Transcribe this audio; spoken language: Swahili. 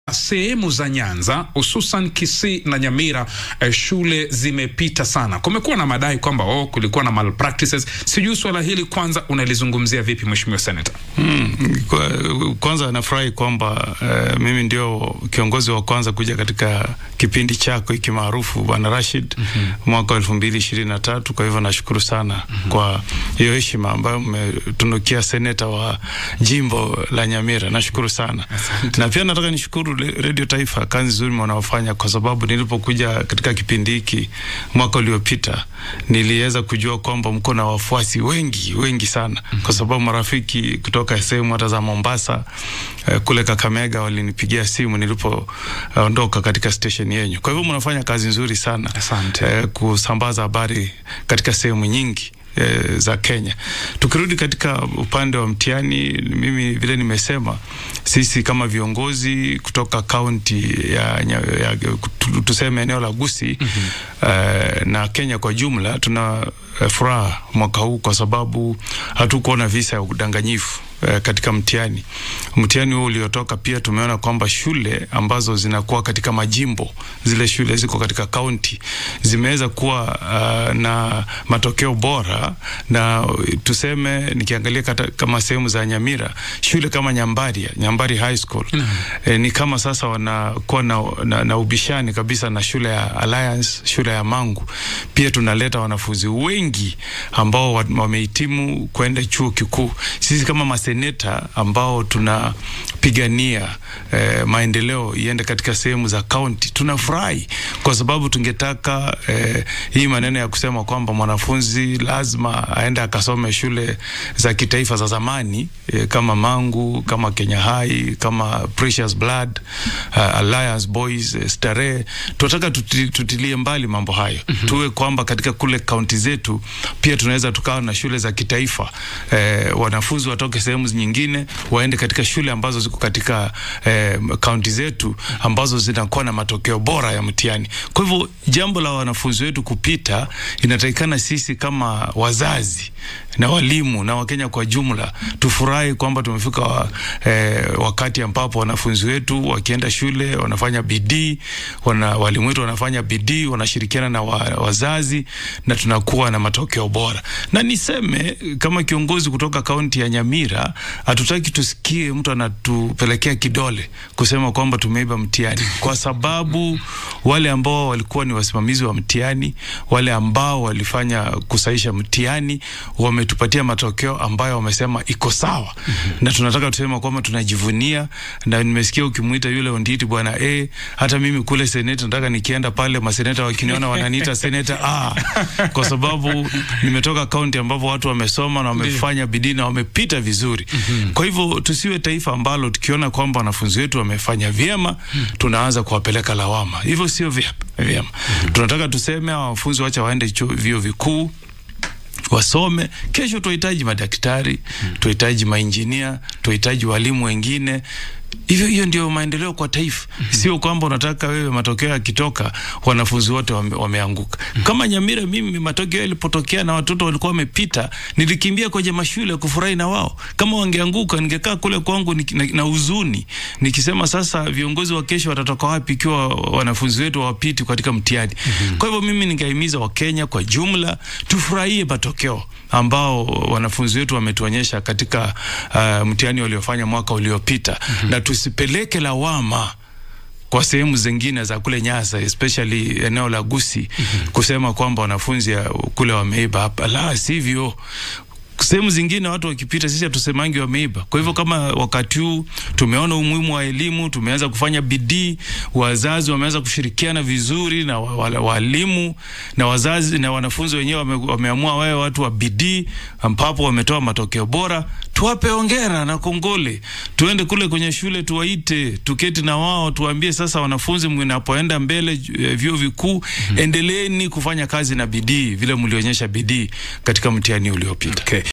sehemu za Nyanza hususan Kisii na Nyamira eh, shule zimepita sana. Kumekuwa na madai kwamba oh, kulikuwa na malpractices. Sijui swala hili kwanza unalizungumzia vipi, Mheshimiwa Senator? Hmm, kwa, kwanza nafurahi kwamba uh, mimi ndio kiongozi wa kwanza kuja katika kipindi chako hiki maarufu Bwana Rashid mm -hmm. mwaka wa elfu mbili ishirini na tatu. Kwa hivyo nashukuru sana mm -hmm. kwa hiyo heshima ambayo mmetunukia seneta wa jimbo la Nyamira, nashukuru sana Asante. na pia nataka nishukuru Radio Taifa kazi nzuri wanaofanya, kwa sababu nilipokuja katika kipindi hiki mwaka uliopita niliweza kujua kwamba mko na wafuasi wengi wengi sana mm -hmm. kwa sababu marafiki kutoka sehemu hata za Mombasa eh, kule Kakamega walinipigia simu nilipoondoka uh, katika station yenyu. Kwa hivyo mnafanya kazi nzuri sana Asante. eh, kusambaza habari katika sehemu nyingi eh, za Kenya. Tukirudi katika upande wa mtihani, mimi vile nimesema, sisi kama viongozi kutoka kaunti ya, ya, ya tuseme eneo la Gusii mm -hmm. eh, na Kenya kwa jumla tuna eh, furaha mwaka huu kwa sababu hatukuona visa ya udanganyifu eh, katika mtihani. Mtihani huo uliotoka, pia tumeona kwamba shule ambazo zinakuwa katika majimbo, zile shule ziko katika kaunti zimeweza kuwa uh, na matokeo bora, na tuseme nikiangalia kata, kama sehemu za Nyamira, shule kama Nyambaria, Nyambari High School mm -hmm. eh, ni kama sasa wanakuwa na, na, na ubishani kabisa na shule ya Alliance, shule ya Mangu. Pia tunaleta wanafunzi wengi ambao wamehitimu kwenda chuo kikuu. Sisi kama maseneta ambao tunapigania eh, maendeleo iende katika sehemu za kaunti, tunafurahi kwa sababu tungetaka eh, hii maneno ya kusema kwamba mwanafunzi lazima aende akasome shule za kitaifa za zamani eh, kama Mangu, kama Kenya High, kama Precious Blood, uh, Alliance Boys, eh, Starehe. Tunataka tuti, tutilie mbali mambo hayo mm -hmm. Tuwe kwamba katika kule kaunti zetu pia tunaweza tukawa na shule za kitaifa eh, wanafunzi watoke sehemu nyingine waende katika shule ambazo ziko katika kaunti eh, zetu ambazo zinakuwa na matokeo bora ya mtihani. Kwa hivyo jambo la wanafunzi wetu kupita, inatakikana sisi kama wazazi na walimu na Wakenya kwa jumla tufurahi kwamba tumefika wa, eh, wakati ambapo wanafunzi wetu wakienda shule wanafanya bidii, wana, walimu wetu wanafanya bidii, wanashirikiana na wa, wazazi na tunakuwa na matokeo bora. Na niseme kama kiongozi kutoka kaunti ya Nyamira, hatutaki tusikie mtu anatupelekea kidole kusema kwamba tumeiba mtihani, kwa sababu wale ambao walikuwa ni wasimamizi wa mtihani, wale ambao walifanya kusaisha mtihani wametupatia matokeo ambayo wamesema iko sawa. mm -hmm. Na tunataka tusema kwamba tunajivunia, na nimesikia ukimwita yule Onditi bwana eh, hata mimi kule seneta nataka nikienda pale maseneta wakiniona wananiita seneta ah, kwa sababu nimetoka kaunti ambapo watu wamesoma na wamefanya bidii na wamepita vizuri. mm -hmm. Kwa hivyo tusiwe taifa ambalo tukiona kwamba wanafunzi wetu wamefanya vyema mm -hmm. tunaanza kuwapeleka lawama, hivyo sio vyema. mm -hmm. Tunataka tuseme wanafunzi wacha waende vyuo vikuu wasome. Kesho tunahitaji madaktari hmm. tunahitaji mainjinia, tunahitaji walimu wengine. Hivyo hiyo ndio maendeleo kwa taifa mm -hmm. Sio kwamba unataka wewe matokeo yakitoka wanafunzi wote wame, wameanguka mm -hmm. Kama Nyamira, mimi matokeo yalipotokea na watoto walikuwa wamepita, nilikimbia kwenye mashule kufurahi na wao. Kama wangeanguka, ningekaa kule kwangu na, na huzuni nikisema, sasa viongozi wa kesho watatoka wapi ikiwa wanafunzi wetu hawapiti katika mtihani mm -hmm. Kwa hivyo mimi ningehimiza Wakenya kwa jumla tufurahie matokeo ambao wanafunzi wetu wametuonyesha katika uh, mtihani waliofanya mwaka uliopita mm -hmm. na tusipeleke lawama kwa sehemu zingine za kule Nyasa especially eneo la Gusii mm -hmm. kusema kwamba wanafunzi kule wameiba. Hapa la sivyo sehemu zingine watu wakipita, sisi hatusemangi wameiba. Kwa hivyo kama wakati huu tumeona umuhimu wa elimu, tumeanza kufanya bidii, wazazi wameanza kushirikiana vizuri na walimu na wazazi na wanafunzi wenyewe wame, wameamua wawe watu wa bidii, ambapo wametoa matokeo bora, tuwape hongera na kongole. Tuende kule kwenye shule, tuwaite, tuketi na wao, tuwaambie sasa, wanafunzi mnapoenda mbele vyuo vikuu mm -hmm. endeleeni kufanya kazi na bidii vile mlionyesha bidii katika mtihani uliopita. Okay.